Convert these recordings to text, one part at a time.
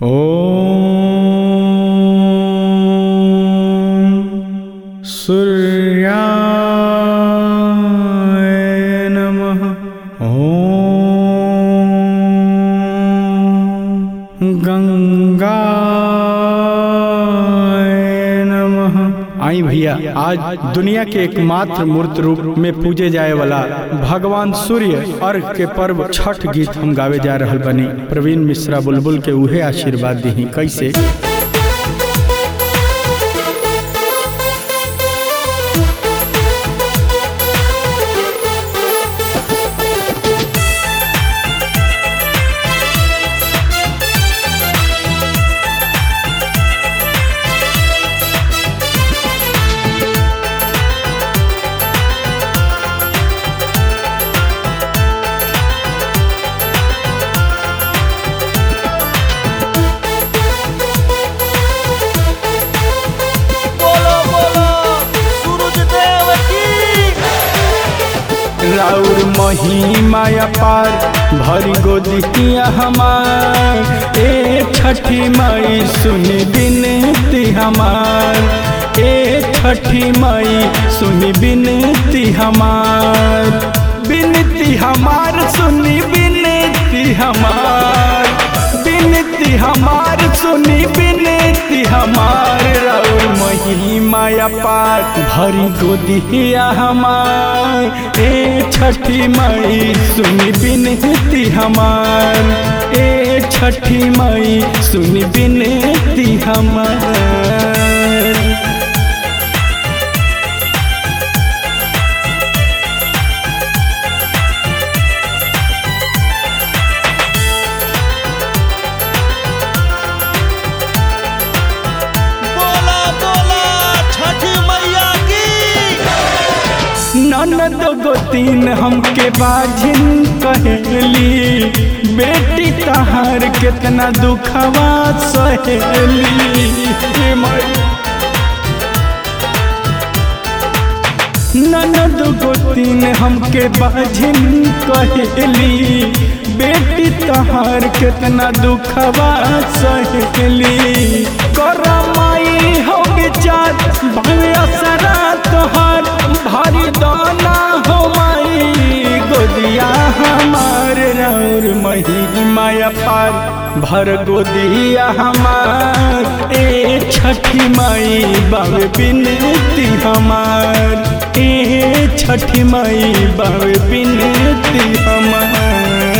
ॐ सूर्याय नमः ॐ गंगाय नमः आई भैया आज दुनिया के एकमात्र मूर्त रूप में पूजे जाए वाला भगवान सूर्य अर्घ के पर्व छठ गीत हम गावे जा रहल बनी प्रवीण मिश्रा बुलबुल के उहे आशीर्वाद दी कैसे बोलो बोलो सूरज देव की राउर महिमा अपार भरी गोदिया हमार ए छठी माई सुनी बिनती हमार ए छठी माई सुनी बिनती हमार बिनती हमार सुनी बिनती हमार बिनती हमार सुनी बिनती हमार राउर महिमा अपार भरी गोदिया हमार ए छठी माई सुनी बिनती हमार ए छठी माई सुनी बिनती हमार बोला बोला छठी मैया की ननद गोतीन हमके बाझिन कहेली बेटी तहार कितना दुखवा सहेली हे माई। ननद गोतीन हमके बाझिन कहेली बेटी तहार कितना दुखवा सहेली करमाई हो विचार भावे असरा तोहार भारी दाना हो माई गोदिया हमार राउर महिमा पार भर गोदिया हमार ए छठी माई बावे बिनती हमार ए छठी माई बावे बिनती हमार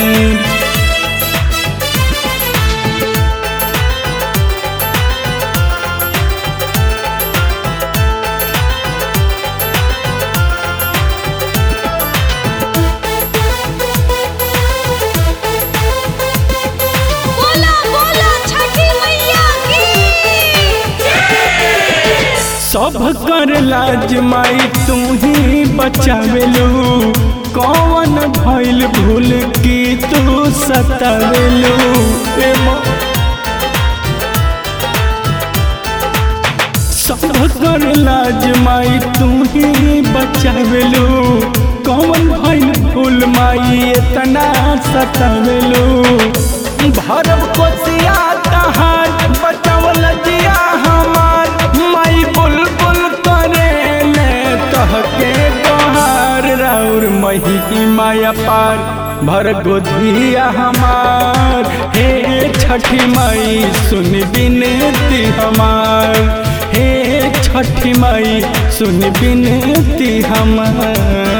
बोला बोला छठी मैया की सब कर लाज माई तू ही बचावेलू कौन भइल भूल की तू सतावेलू ए माँ सब कर लाज माई तू ही बचावेलू कौन भइल भूल माई इतना सतावेलू भरब कोसिया तहार बचावल जिया हमार माई बुलबुल करे ले कहके तोहार राउर मही माया पार भर गोधिया हमार हे छठी माई सुन बिनती हमार हे छठी माई सुन बिनती हमार